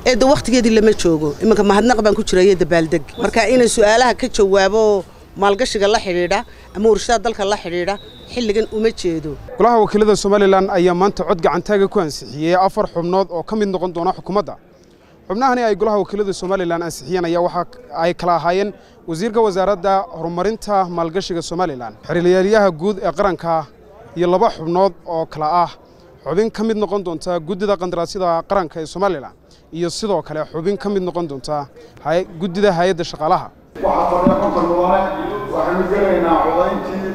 eedda wakhtigeedii lama joogo iminka mahadnaq baan ku jira iyo dabaaldeg marka inay su'aalaha ka jawaabo maalgashiga la xidhiidha ama warshadaha dalka la xidhiidha xilligan uma jeedo golaha wakiilada somalilan ayaa maanta cod gacantaaga ku ansixiyey afar xubnood oo ka mid noqon doona xukuumadda xubnahani ay golaha wakiilada somalilan ansixiyeen ayaa waxa ay kala ahaayeen wasiirka wasaaradda horumarinta maalgashiga somalilan xiriiryaalayaha guud ee qaranka iyo laba xubnood oo kala ah xubin ka mid noqon doonta guddida qandaraasyada qaranka ee somalilan iyo sidoo kale xubin ka mid noqon doonta guddida hay-adda shaqaalaha waxaa fadhiya konton mudane waxaynu gelaynaa codayntii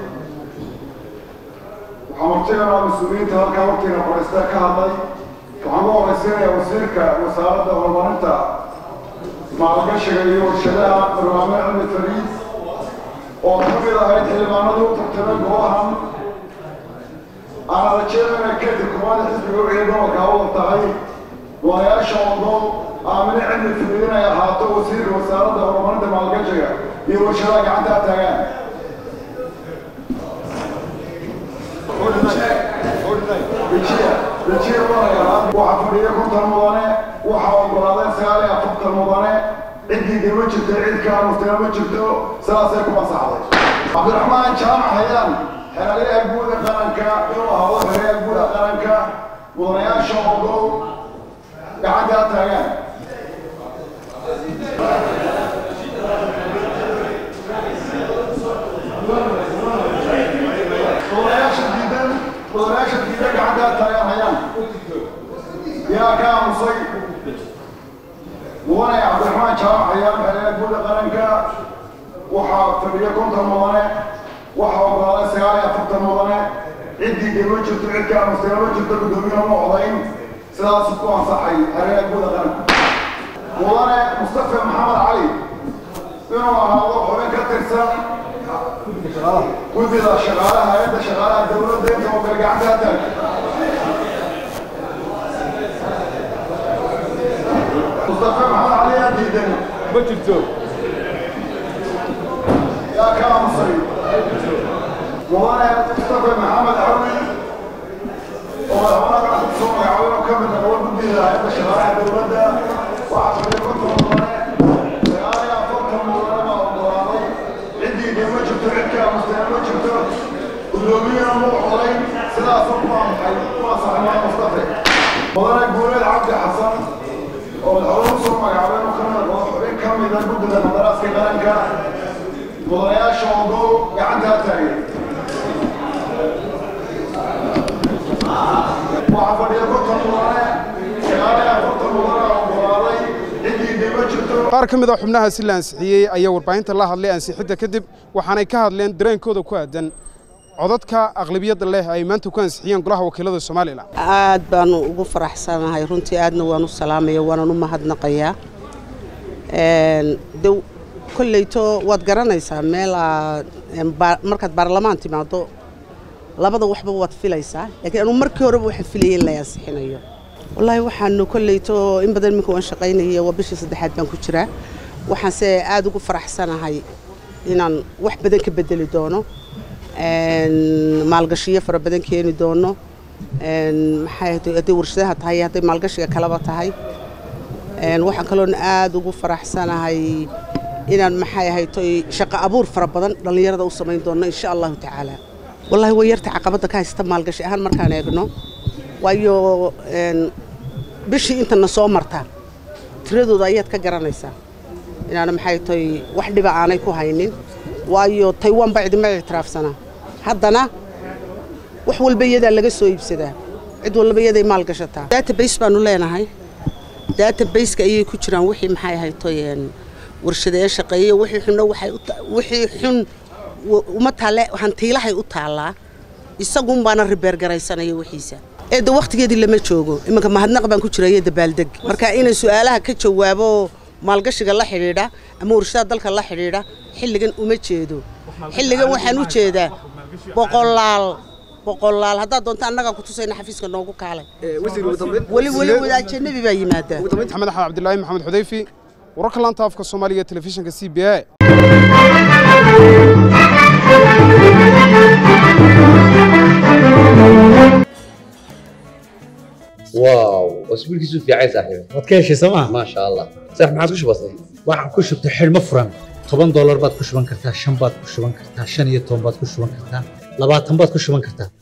waxaa martiganaa mas-uuliyiinta halkaa waqtiga fadhiista ka hadlay waxaan u horaysiinayaa wasiirka wasaaradda horumarinta maalgashiga iyo warshadaha barnaamij cilmi fariid oo ka mid ahayd xildhibaanadu u tartamay golahan aana rajeynayna kadib kumaada xisbiga wixii gobolka awal tahay walayaasha odoon aamine cilmi fariid inay ahaato wasiirka wasaaradda horumarinta maalgashiga iyo warshadaha gacantaa taagaan waxaa fadhiya konton mudane waxaa ogolaaday sagaal iyo afartan mudane ciddii ma jirto cid ka aamustana ma jirto sidaasay ku masaxday cabdiraxmaan jaamac hayaan xeraalayaha guuda qaranka inuu ahado xerayaha guuda qaranka mudanayaasha ogow gacantaa taagaan mudanayaasha diidan mudanayaasha diidan gacantaa taagaan hayaan yaa ka aamusay mudane cabdiraxmaan jaamac hayaan xerayaha guuda qaranka waxaa fadhiya konton mudane waxaa ogolaaday sagaal iyo afartan mudane ciddii dee ma jirto cid ka aamustay ma jirto guddoomiyaha ma odayn sidaasu ku ansaxay xerayaha guuda qaranka mudane mustafa maxamed cali inuu ahaado xubin ka tirsan guddida shaqaalaha hay-adda shaqaalaha dowladda inta oo kale gacanta taag mustafa maxamed cali yaa diidan ma jirto yaa ka aamusay mudane mustafa maxamed cawi oo madaxweynaha gacanta kusoo magacaabay oo ka mid noqdo guddida hay-adda shaqaalaha dowladda waxaa fadhiya konton mudane sagaal iyo afartan mudane baa ogolaaday ciddii dee ma jirto cid ka aamustana ma jirto guddoomiyana ma odayn sidaasoo ku ansaxay ku ansaxay maa mustafa mudane guuleed cabdi xasan oo madaxweyne usoo magacaabay inuu ka mid noqdo xubin ka mida guddida qadaraaska qaranka mudanayaasha ogow gacantaa taagay waxaa fadhiya konton mudane sagaal iyo afartan mudane oo ogolaaday ciddii dee ma jirto qaar ka mid a xubnahaasi la ansixiyey ayaa warbaahinta la hadlay ansixidda kadib waxaanay ka hadleen dareenkooda ku aadan codadka aqlabiyadda leh ay maanta ku ansixiyeen golaha wakiilada somalilan aad baanu ugu faraxsanahay runtii aadna waan u salaamaya waanan u mahadnaqayaa de kolleyto waad garanaysaa meel aad markaad baarlamaan timaado labada waxba waad filaysaa laakiin anuu markii horeba waxaan filayay in la ansixinayo wallaahi waxaanu kolleyto in badan iminka waan shaqaynaya waa bishii saddexaad baan ku jiraa waxaanse aada ugu faraxsanahay inaan wax badan ka bedeli doono maalgashiyo fara badan keeni doono maxay hadday warshadaha tahay hadday maalgashiga kalaba tahay waxaan kaloona aada ugu faraxsanahay inaan maxay ahaytoy shaqo abuur fara badan dhallinyarada u samayn doono insha allahu tacaala wallaahi way yarta caqabadda ka haysta maalgashi ahaan markaan eegno waayo bishii intana soo marta tiradooda ayaad ka garanaysaa inaana maxay tahay wax dhiba aanay ku haynin waayo taywan baa cidima ictiraafsanaa haddana wax walba iyadaa laga soo iibsadaa cid walba iyaday maal gashataa database baanu leenahay databaseka ayay ku jiraan wixii maxay ahaytoy warshadee shaqeeye wixii xunna waxay wixii xun uma taalle hantiilahay u taallaa isagun baana ribeergaraysanaya wixiisa eedda wakhtigeedii lama joogo iminka mahadnaq baan ku jira iyo dabaaldeg marka inay su'aalaha ka jawaabo maalgashiga la xidhiidha ama warshadaha dalka la xidhiidha xilligan uma jeedo xilligan waxaan u jeedaa boqolaal boqolaal haddaad doonto annagaa ku tusayna xafiiska noogu kaalay weli weli wadaajenabi baa yimaadaa maxamed axmed cabdilaahi maxamed xudayfi wararka laanta afka soomaaliga telefishinka c b a واو وسبيلكيسو في عايز صاحبي waad ka heshay sooma ما شاء الله صح ما عاد وش بصي waxaan ku shubtay xidhmo furan toban doolar baad ku shuban kartaa shan baad ku shuban kartaa shan iyo toban baad ku shuban kartaa labaatan baad ku shuban kartaa